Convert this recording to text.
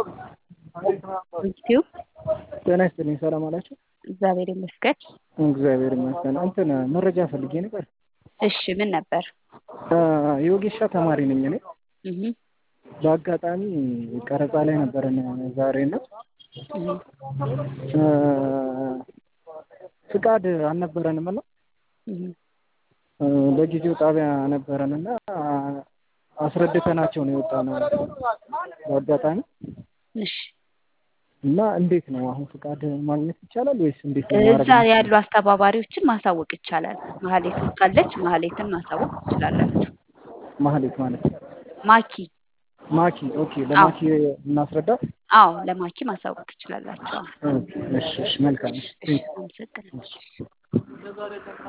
ኢንስቲትዩ ጤና ይስጥልኝ። ሰላም አላችሁ? እግዚአብሔር ይመስገን። እግዚአብሔር ይመስገን። እንትን መረጃ ፈልጌ ነበር። እሺ ምን ነበር? የወጌሻ ተማሪ ነኝ እኔ። እህ በአጋጣሚ ቀረጻ ላይ ነበረን ዛሬ እና ፍቃድ አልነበረንም እና እህ በጊዜው ጣቢያ ነበረን እና አስረድተናቸው ነው የወጣነው በአጋጣሚ እሺ እና እንዴት ነው አሁን ፍቃድ ማግኘት ይቻላል ወይስ እንዴት ነው እዛ ያሉ አስተባባሪዎችን ማሳወቅ ይቻላል። ማህሌት ካለች ማህሌትን ማሳወቅ ትችላላችሁ። ማህሌት ማለት ማኪ ማኪ ኦኬ ለማኪ እናስረዳት አዎ ለማኪ ማሳወቅ ትችላላችሁ። ኦኬ እሺ እሺ መልካም እሺ አመሰግናለሁ።